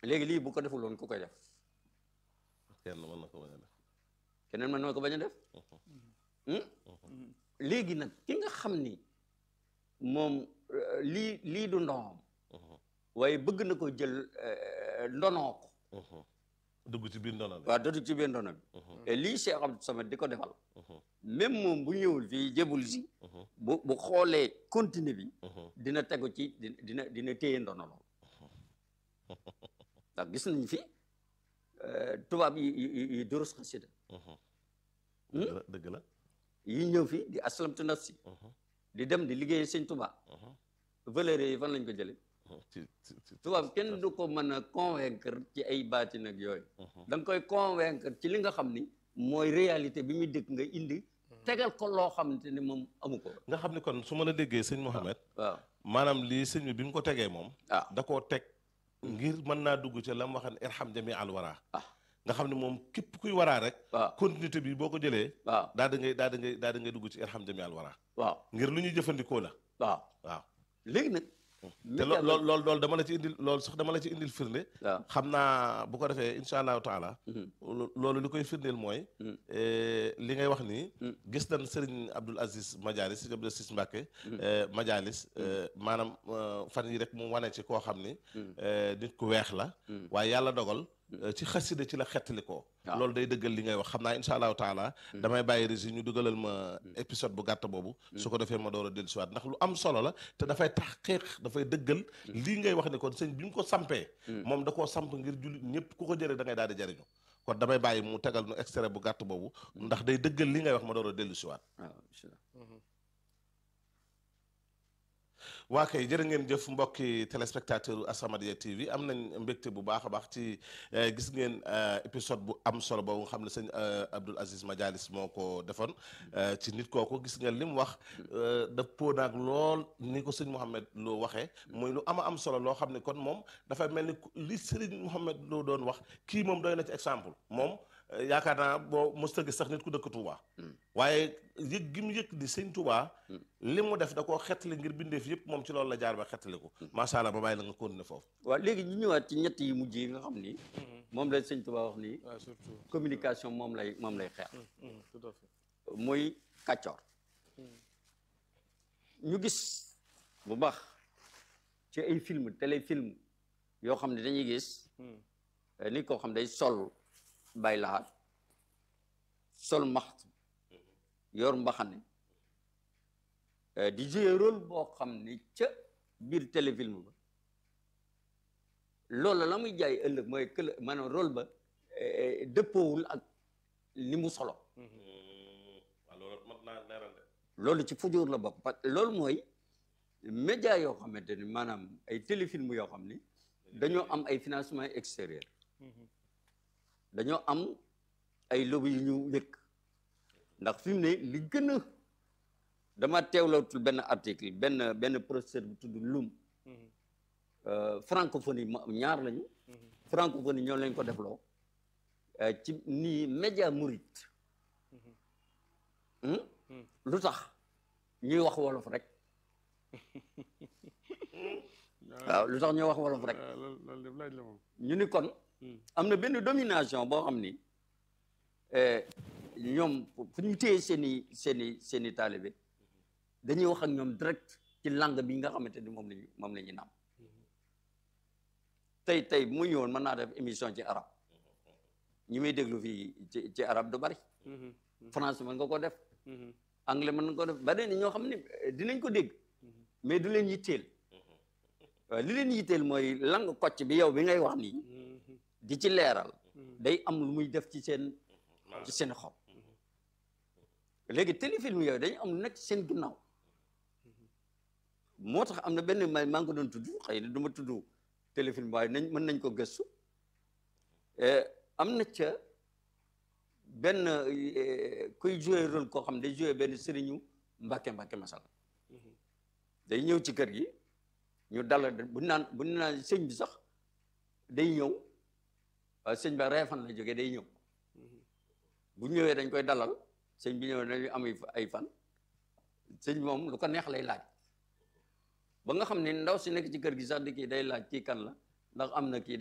léegi lii bu ko defuloon ku koy def kenn mën na ko bañ a def keneen mën na ko bañ a def Hmm? léegi nag ki nga xam ni moom euh, lii lii du ndonoom waaye bëgg na ko jël euh, ndonoo ko dugg ci biir ndono bi waaw dootu ci biir ndono bi et lii Cheikh Abdou Samad di ko defal même moom bu ñëwul fii jébul si bu bu xoolee continue bi dina tegu ci dina dina dina téye ndono lool ndax gis nañ fi euh, tubaab yi yi yi durus xasida dëgg la dëgg la yi ñëw fi di aslamtu nafsi di dem di liggéey sëñ tubaab valeur yi fan lañ ko jële ci ci ci tubaab kenn du ko mën a convaincre ci ay baati nag yooyu da nga koy convaincre ci li nga xam ni mooy réalité bi muy dëkk nga indi tegal ko loo xamante ni moom amu ko nga xam ni kon su ma la déggee sëñ Mohamed waaw maanaam lii sëñ bi bi mu ko tegee moom ah da koo teg ngir mën naa dugg ci la mu waxan irham jami al wara ah nga xam ne moom képp kuy waraa rek waaw continuité bi boo ko jëlee waaw daa da ngay daa da ngay daa da ngay dugg ci irham jami al wara waaw ngir lu ñuy jëfandikoo la waaw waaw léegi nag te loo lool loolu loolu dama la ci indil loolu sax dama la ci indil firnde waaw xam naa bu ko defee incha allahu taala Mhm. lo- loolu li koy firndeel mooy Mhm. eh, li ngay wax nii Mhm. gis nañ Serigne Abdoul Aziz Majalis Serigne Abdoul Aziz Mbacke eh, Majalis eh, maanaam eh, fan yi rek mu wane ci koo xam ni Mhm. eh, nit ku weex la Mhm. waaye yàlla dogal eh, ci xasida ci la xettali ko waaw. loolu day dëggal li ngay wax xam naa incha allahu taala damay bàyyi régi ñu dugalal ma épisode bu gàtt boobu su ko defee ma door a dellusiwaat ndax lu am solo la te dafay tax xeex dafay dëggal lii ngay wax ni kon sëñ bi mu ko sampee moom da koo samp ngir jullit ñëpp ku ko jëre da ngay daal di jëriñu kon damay bàyyi mu tegal nu extrait bu gàtt boobu ndax day dëggal li ngay wax ma door a dellusiwaat waaw bismillah. waa kay jërë ngeen jëf mbokki téléspectateur As-Samadiyya TV am nañ mbégte bu baax a baax ci eh, gis ngeen eh, épisode bu am solo boobu nga xam ne sëñ eh, Abdoul Aziz Majalis moo ko defoon eh, ci nit kooku gis ngeen li mu wax eh, dëppoo naag lool ni ko sëñ Mouhamed Lo waxee muy lu ama am solo loo xam ne kon moom dafay mel ni ku- li sëriñ Mouhamed Lo doon wax kii moom doy na ci exemple moom eh, yaakaar naa boo mos a gis sax nit ku dëkk Touba waaye yëg gi mu yëg di sëñ Touba li mu def da koo xettali ngir bindeef yëpp moom ci loolu la jaar ba xettali ko macha allah ba bàyyi la nga continuer foofu waaw léegi ñu ñëwaat ci ñett yi mujj yi nga xam ni moom la sëñ Tuba wax ni waaw surtout communication moom lay moom lay xeex tout à fait muy kàccoor ñu gis bu baax ci ay film téléfilm yoo xam ne dañuy gis eh, nit koo xam day sol bay laxaat sol maxtu yor mbaxane eh, di jouer rôle boo xam ne ca biir téléfilm ba loolu la muy jaay ëllëg mooy kël maanaam rôle ba eh, dëppoowul ak li mu solo waaw loolu mat naa leeral de loolu ci fujóor la bokk parce que loolu mooy média yoo xamante ni maanaam ay téléfilm yoo xam ni dañoo am ay financement extérieur dañoo am ay lobby yu ñu wékk ndax fi mu ne li gën a dama teewlootul benn article benn benn professeur bu tudd Loum euh, francophonie ma- ñaar lañu francophonie ñoo lañ ko defloo euh, ci nii média murit Hmm? lu tax ñuy wax wolof rek waaw lu tax ñuy wax wolof rek waaw loolu loolu lépp laaj la moom ñu ni kon am na benn domination boo xam ni eh, ñoom fu ñu téye seen i seen i seen i taalibe dañuy wax ak ñoom direct ci langue bi nga xamante ni moom lañu moom la ñu naam tey tey mu ñëwoon mën naa def émission ci arab ñi may déglu fii ci ci arab du bari français mën nga ko def anglais mën nga ko def ba ni ñoo xam ne eh, dinañ ko dégg mais du leen yitteel waaw li leen yitteel mooy lang kocc bi yow bi ngay wax nii di ci leeral day am lu muy def ci seen ci seen xol léegi téléfilm yooyu dañu am lu nekk ci seen ginnaaw moo tax am na benn ma maa ngi ko doon tudd xëy na du ma tudd téléfilm waaye nañ mën nañ ko gëstu Eh, am na ca benn eh, kuy joué rôle koo xam day joué benn sëriñu mbàkke mbàkke masal day ñëw ci kër gi ñu dalal bu naan bu naan sëñ bi sax day ñëw waaye sëñ ba reefan la jógee day ñëw bu ñëwee dañ koy dalal sëñ bi ñëwee dañuy am ay fan sëñ moom lu ko neex lay laaj ba nga xam ne ndaw si nekk ci kër gi sax di kii day laaj kii kan la ndax am na kii